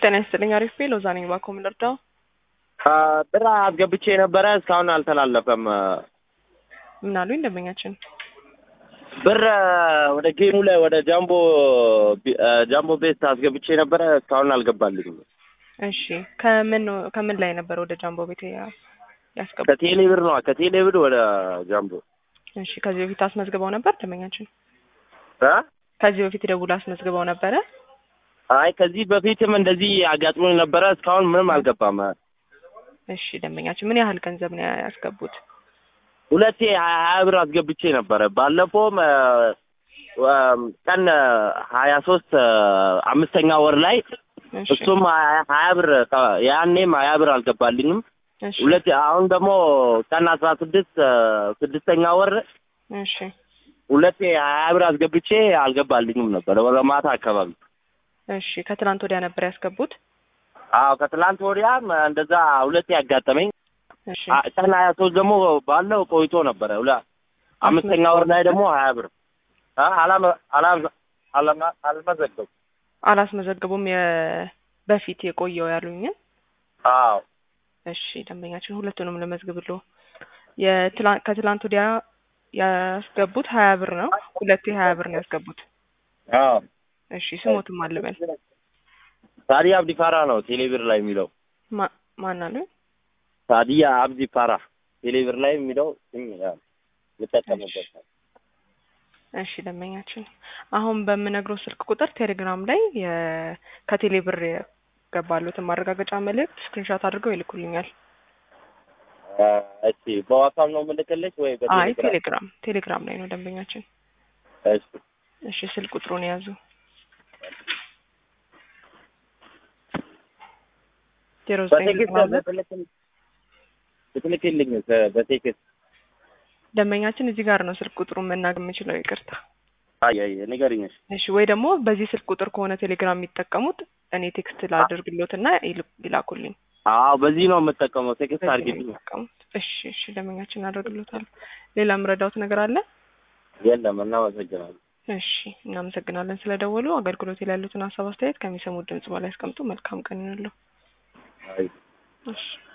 ጤና ይስጥልኝ። አሪፍ ቤ ሎዛ ነኝ። እባክዎ ምን ልርዳው? ብር አስገብቼ ነበረ እስካሁን አልተላለፈም። ምን አሉኝ ደንበኛችን? ብር ወደ ጌሙ ላይ ወደ ጃምቦ ጃምቦ ቤት አስገብቼ ነበረ እስካሁን አልገባልኝም። እሺ ከምን ከምን ላይ ነበር ወደ ጃምቦ ቤት ያ- ያስገቡት? ከቴሌ ብር ነው ከቴሌ ብር ወደ ጃምቦ እሺ ከዚህ በፊት አስመዝግበው ነበር ደንበኛችን? እ? ከዚህ በፊት ደውሎ አስመዝግበው ነበረ? አይ ከዚህ በፊትም እንደዚህ አጋጥሞኝ ነበረ እስካሁን ምንም አልገባም። እሺ ደንበኛችን ምን ያህል ገንዘብ ነው ያስገቡት? ሁለቴ ሀያ ሀያ ብር አስገብቼ ነበረ ባለፈውም እ፣ እ፣ ቀን ሀያ ሶስት አምስተኛ ወር ላይ እሺ እሱም ሀያ ሀያ ብር ከ- ያኔም ሀያ ብር አልገባልኝም። እሺ ሁለት አሁን ደግሞ ቀን አስራ ስድስት ስድስተኛ ወር እሺ ሁለቴ ሀያ ብር አስገብቼ አልገባልኝም ነበር ወደ ማታ አካባቢ። እሺ ከትላንት ወዲያ ነበር ያስገቡት? አዎ ከትላንት ወዲያም እንደዛ ሁለቴ ያጋጠመኝ። እሺ አ- ቀን ሀያ ሶስት ደግሞ ባለው ቆይቶ ነበረ ሁለ አምስተኛ ወር ላይ ደግሞ ሀያ ብር አ- አላመ- አላ- አላማ- አልመዘገብኩም። አላስመዘግቡም የ በፊት የቆየው ያሉኝን? አዎ እሺ ደንበኛችን ሁለቱንም ልመዝግብልዎ። የትላንት ከትላንት ወዲያ ያስገቡት ሀያ ብር ነው። ሁለቴ ሀያ ብር ነው ያስገቡት። አዎ እሺ ስሞትም አልበል ሳዲያ አብዲ ፋራ ነው ቴሌብር ላይ የሚለው ማ- ማን አሉኝ? ሳዲያ አብዲ ፋራ ቴሌብር ላይ የሚለው ስም ያው ልጠቀምበት ነው። እሺ ደንበኛችን አሁን በምነግረው ስልክ ቁጥር ቴሌግራም ላይ የ- ከቴሌ ብር የገባሉትን ማረጋገጫ መልእክት ስክሪንሾት አድርገው ይልኩልኛል። አ፣ እሺ በዋትሳፕ ነው የምልክልሽ ወይ አይ በቴሌግራም? ቴሌግራም ቴሌግራም ላይ ነው ደንበኛችን። እሺ እሺ ስልክ ቁጥሩን የያዙ ዜሮ ዘጠኝ በቴክስት ዘጠና ሁለት በትልክል- ብትልክልኝ በቴክስት ደንበኛችን እዚህ ጋር ነው ስልክ ቁጥሩን መናገር የምችለው። ይቅርታ። አይ አይ ንገሪኝ። እሺ እሺ ወይ ደግሞ በዚህ ስልክ ቁጥር ከሆነ ቴሌግራም የሚጠቀሙት እኔ ቴክስት ላድርግሎትና ይል- ይላኩልኝ። አዎ በዚህ ነው የምጠቀመው። ቴክስት በዚህ ነው አድርጊልኝ። የሚጠቀሙት። እሺ እሺ ደንበኛችን አደርግሎታል። ሌላ የምረዳውት ነገር አለ? የለም እናመሰግናለን። እሺ እናመሰግናለን ስለደወሉ። አገልግሎት ላይ ያሉትን ሀሳብ አስተያየት ከሚሰሙት ድምጽ በላይ ያስቀምጡ። መልካም ቀን ይሁንልዎ። አይ እሺ